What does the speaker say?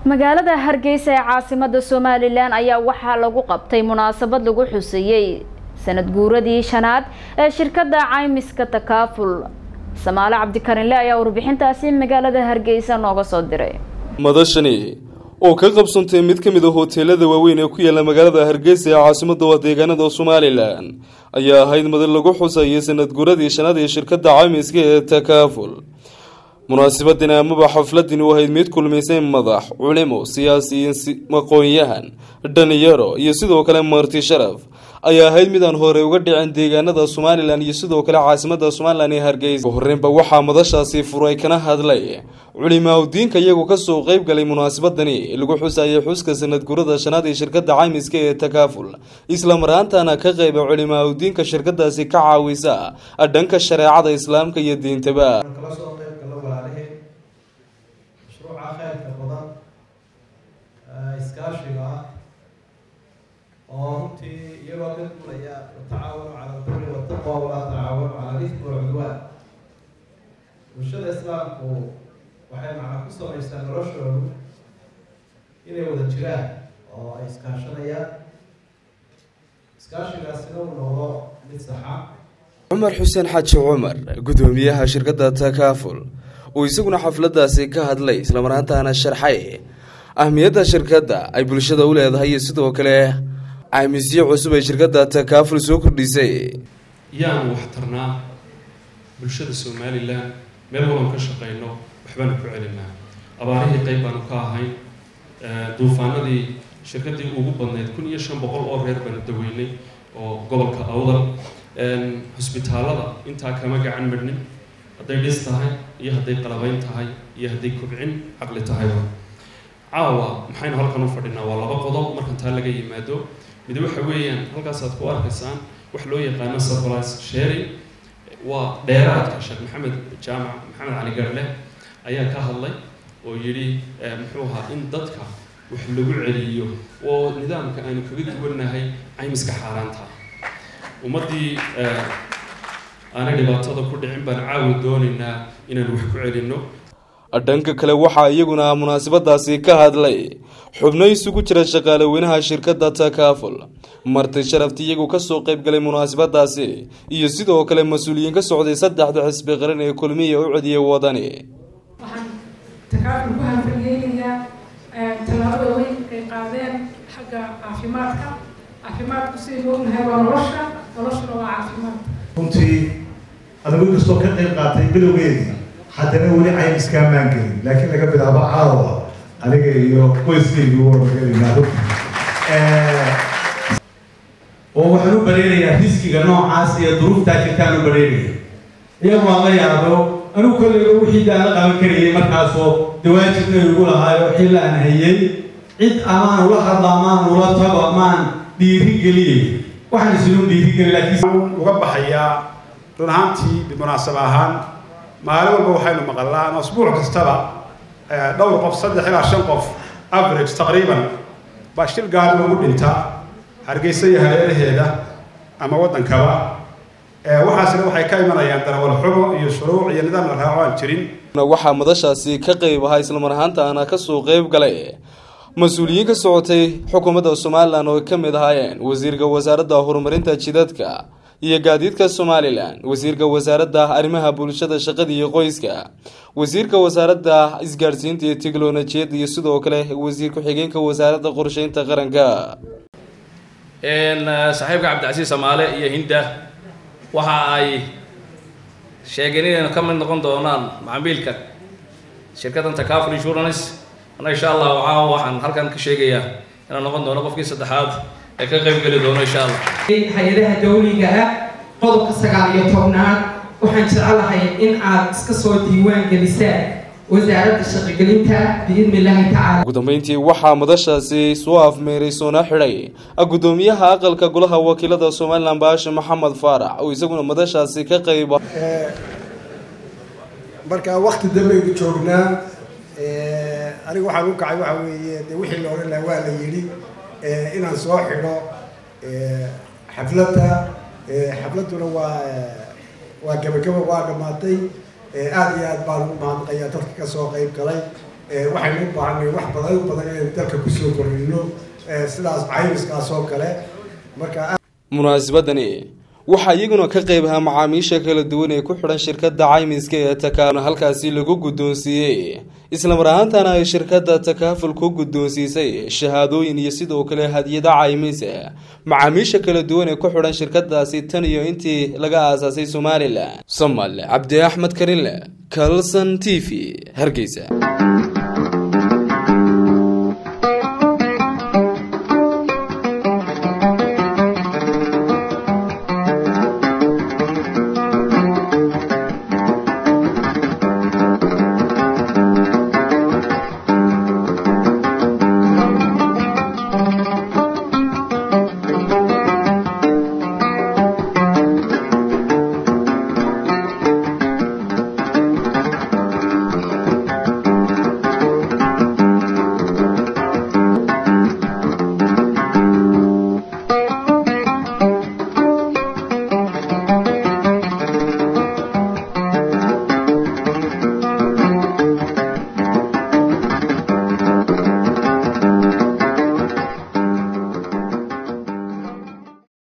magaalada hargeysa ee caasimada somalilan ayaa waxaa lagu qabtay munaasabad lagu xuseeyey sanad guuradii shanaad ee shirkada caymiska takaaful samaale cabdikarinle ayaa warbixintaasi magaalada hargeysa nooga soo diray madashani oo ka qabsantay mid ka mid a hoteelada waaweyn ee ku yaala magaalada hargeysa ee caasimada deegaanada somalilan ayaa ahayd madal lagu xusayay sanad guuradii shanaad ee shirkada caymiska ee takaaful munaasabadani amaba xafladani u ahayd mid kulmaysay madax culimo siyaasiyiin aqoon-yahan dhalinyaro iyo sidoo kale marti sharaf ayaa ahayd mid aan hore uga dhicin deegaanada somalilan iyo sidoo kale caasimada somalilan ee hargeysa horreynba waxaa madashaasi furay kana hadlay culimaahudiinka iyagoo kasoo qeyb galay munaasabadani lagu xusayay xuska sanad gurada shanaad ee shirkada caymiska ee takaaful islamaraantana ka qeyba culimaahudiinka shirkadaasi ka caawisa dhanka shareecada islaamka iyo diintaba mashruuca kheyrka badan iskaashiga ah oo runtii iyagoo ka duulaya watacaawanu cala albiri wataqwa walaa tacaawanu cala alifmi walcudwaan bulshada islaamku waxay macna ku samaysaa noloshoodu inay wada jiraan oo ay iskaashanayaan iskaashigaasina uu noqdo mid saxa cumar xuseen xaaji cumar gudoomiyaha shirkada takaaful uu isaguna xafladaasi ka hadlay islamaraantaana sharxay ahmiyadda shirkadda ay bulshada u leedahay iyo sidoo kale caymisyo cusub ay shirkadda takaaful soo kordhisay yaanu waxtarnaa bulshada somalilan meel walan ka shaqeyno waxbaanu ku celinaa abaarihii qeyb baanu ka ahayn duufaanadii shirkaddii ugu badnayd kun iyo shan boqol oo reer baanu daweynay oo gobolka awdal xusbitaalada intaa kama gacan madhnin hadday dhis tahay iyo hadday qalabayn tahay iyo hadday kobcin caqli tahayba caawa maxaynu halkan u fadhinaa waa laba qodob markan taa laga yimaado mid waxa weeyaan halkaasaad ku arkaysaan wax loo yaqaano surprise sharing waa dheeraadka sheekh maxamed jaamac maxamed cali garle ayaa ka hadlay oo yidhi muxuu ahaa in dadka wax lagu celiyo oo nidaamka aanu kaga duwannahay caymiska xaaraanta ummaddii aanay dhibaatada ku dhicin baan caawi doonaynaa inaan wax ku celinno dhanka kale waxaa iyaguna munaasabadaasi ka hadlay xubno isugu jira shaqaale weynaha shirkadda takaaful marti sharafti iyagu kasoo qeyb galay munaasabadaasi iyo sidoo kale mas-uuliyiin ka socday saddexda xisbi qaran ee kulmiya u cediyay wadani waxaan takaaful ku hanfalgeynayaa tallaabada weyn ay qaadeen xagga caafimaadka caafimaadku sidaynu ognahay waa nolosha noloshuna waa caafimaad runtii adagu kastoo ka qayb qaatay bilowgeedii haddana weli caymiskaa maan gelin laakiin laga bilaabo caawa aniga iyo qoyskaygu warmagelinaa oo waxaan u bareerayaa riskiga noocaas iyo duruuftaa jirtaan u bareeraya iyagu aan la yaabo anigu kolleyba wixii daan la qaban karayay markaasoo dawaajibna igu lahaayo xilla aan hayay cid amaan ula hadla amaan ula tago amaan dhiiri geliyay waxaan isinu dhiirigeli laakiin uga baxayaa run ahaantii bimunaasaba ahaan maalin walba waxaynu maqallaan asbuuc kastaba dhowr qof saddex ilaa shan qof average taqriiban baa shil gaari lagu dhinta hargeysa iyo hareeraheeda ama waddankaba waxaasina waxay ka imanayaan darawal xumo iyo shuruuc iyo nidaam la raaco aan jirin waxaa madashaasi ka qeyb ahaa islamar ahaantaana kasoo qeyb galay mas-uuliyiin ka socotay xukuumadda somalilan oo ka mid ahaayeen wasiirka wasaaradda horumarinta jidadka iyo gaadiidka somalilan wasiirka wasaaradda arrimaha bulshada shaqada iyo qoyska wasiirka wasaaradda isgaadhsiinta iyo tiknolojiyadda iyo sidoo kale wasiir ku-xigeenka wasaaradda qorsheynta qaranka saaxiibka cabdicasiis samaale iyo hinda waxa ay sheegeen inaynu ka mid noqon doonaan macaamiilka shirkaddan takaaful insurance ana insha allah waxaa waxaan halkan ka sheegayaa inaan noqon doono qofkii saddexaad ee ka qayb geli doono insha allah hay-adaha dawliga ah qodobka sagaal iyo tobnaad waxaan jecelahay in aad iska soo diiwaan gelisaan wasaaradda shaqogelinta biidni illaahi tacaala ugu dambeyntii waxaa madashaasi soo afmeeray soona xidhay gudoomiyaha aqalka golaha wakiilada somalilan baashe maxamed faarax oo isaguna madashaasi ka qayba marka wakti dambaynu joognaa aniga waxaan u kacay waxa weeye de wixii la odhan laha waa la yidhi inaan soo xidho xafladda xafladduna waa waa gabagaba waa dhammaatay aada iyo aad baan ugu mahadnaqayaa dadka kasoo qeyb galay waxaynu u baahanay wax badan badan inaynu dalka kusoo kordhino sidaas caymiskaas oo kale marka munaasabadani waxaa iyaguna ka qayb ahaa macaamiisha kala duwan ee ku xidhan shirkadda caymiska ee takaaful halkaasi lagu guddoonsiiyey islamar ahaantana ay shirkadda takaaful ku guddoonsiisay shahaadooyin iyo sidoo kale hadiyada caymis macaamiisha kala duwan ee ku xidhan shirkadaasi tan iyo intii laga aasaasay somalilan somal cabdi axmed karinle kalson t v hargeysa